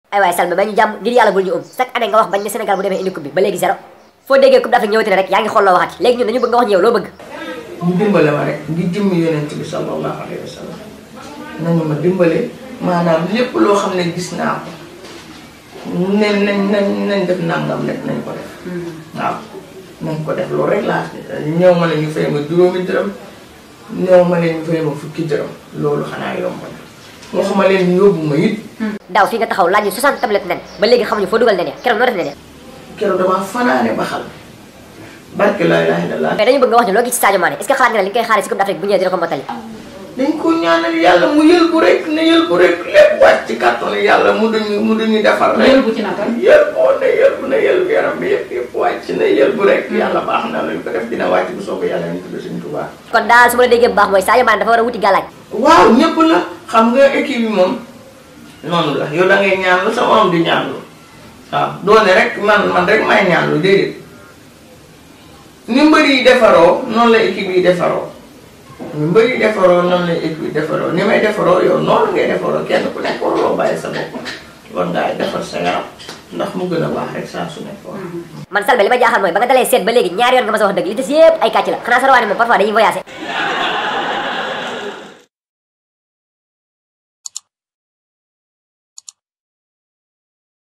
ay waay Salma ba ñu jàmm ngir yàlla bul ñu um chaque année nga wax bañ ne Sénégal bu demee indi coupe bi ba léegi zéro foo déggee coupe d'Afrique ñëwati na rek yaa ngi xool loo waxati léegi ñun dañu bëgg nga wax ñu yow loo bëgg ñu dimbale ma rek ngir jëmmi yonent bi sallallahu alayhi wa sallam nañu ma dimbale maanaam lépp loo xam ne gis naa ko ne nañ nañ nañ def nangam rek nañ ko def waaw nañ ko def loolu rek laa ñëw ma ne ñu fay ma juróomi dërëm ñëw ma ne ñu fay ma fukki dërëm loolu xanaa yomb na waxuma leen ñu yóbbu ma it daaw fii nga taxaw laaj ñu 60 tablette nen ba léegi xamuñu foo dugal nen ya keroog noo def nen ya keroog damaa fanaane ba xal barke laa ilaaha illallaah mais dañu bëgg nga wax ñu loo gis ci Sadio Mané est ce que xalaat nga ne li nga koy xaaree si coupe d'Afrique bu ñëwee dina ko mottali dañ ko ñaanal yàlla mu yël bu rek ne yël bu rek lépp wàcc ci kàttanu yàlla mu duñu mu duñu defar rek yël bu ci naka yël boo ne yël bu ne yël bu yaram bi yëpp yëpp wàcc ne yël bu rek yàlla baax na luñ ko def dina wàcc bu soobee yàlla ñu tudd Sëñ Tuubaa kon daal su ma la déggee bu baax mooy Sadio Mané dafa war a wuti gàllaaj waaw ñëpp la xam nga équipe bi moom noonu la yow da ngay ñaan lu sa morom di ñaan lu waaw doone rek man man rek may ñaan lu déedéet ni mbër yi defaroo noonu la équipe yi defaroo ni mbër yi defaroo noonu la équipe yi defaroo ni may defaroo yow noonu ngay defaroo kenn ku nekk waruloo bàyyi sa bopp war ngaa defar sa yaram ndax mu gën a baax rek saa su nekk man Selbé li ma jaaxal mooy ba nga dalee seet ba léegi ñaari yoon nga ma sa wax dëgg li des yëpp ay kàcc la xanaa sa rawaane moom parfois dañuy voyagé